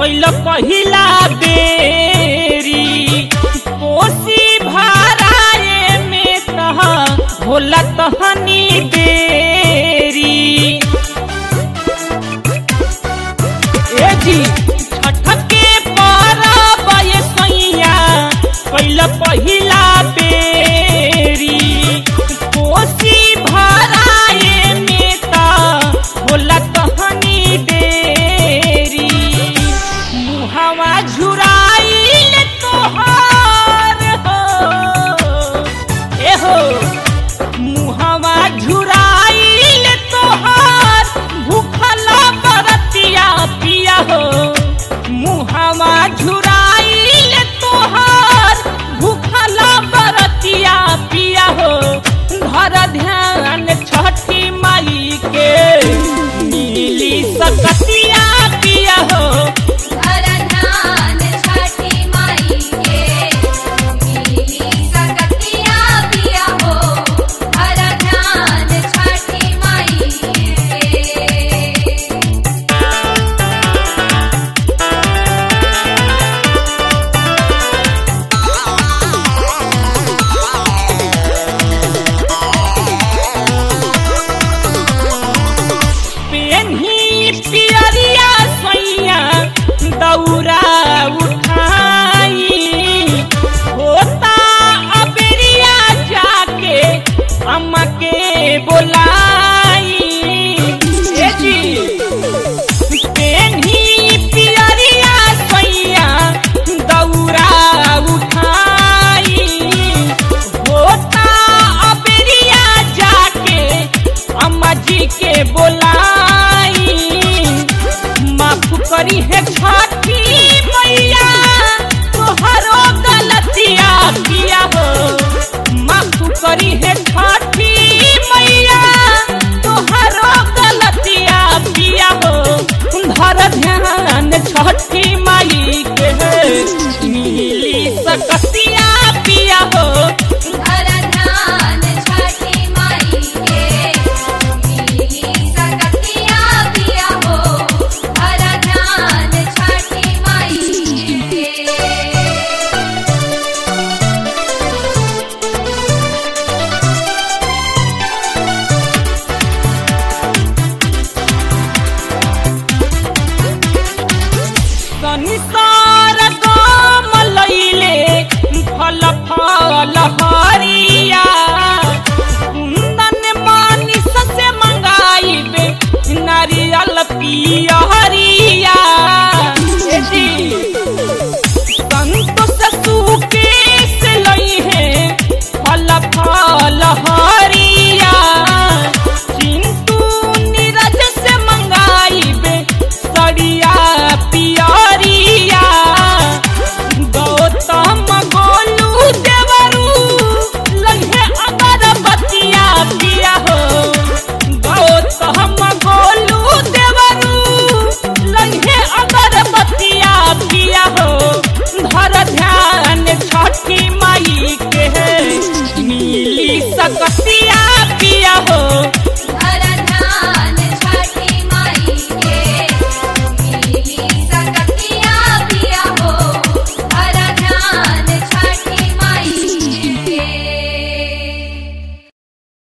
कैल पहिला बेरी कोसी भराए में तह होला तहनी देरी ए जी छठ के परब ये सैया कैल पहिला बेरी कोसी भराए में ता होला तहनी देरी मुहवा झुराइल तोहार हो ए हो मुहवा झुराइल तोहार भूखल बरतिया पिया हो मुहवा झुराइल तोहार भूखल बरतिया पिया हो घर ध्यान छठी माई के नीली सकतिया पिया हो धरधान छठी माई के नीली सकतिया पिया हो धरधान छठी माई के पेन्ही पियरिया सैया दौरा उठाई होता अबेरिया जाके अम्मा के बोलाई ए जी पेन्ही पियरिया सैया दौरा उठाई होता अबेरिया जाके अम्मा जी के बोलाई माफ करी है छठी मैया तोहरो गलतिया किया हो माफ करी है छठी मैया तोहरो गलतिया किया हो धर ध्यान छठी माई के मिली सकतिया पिया हो धरधान छठी माई के नीली सकतिया पिया हो धरधान छठी माई के संसार गाम लैले फल फल हरिया कुंदन मानिस से मंगाइबे नारियल पी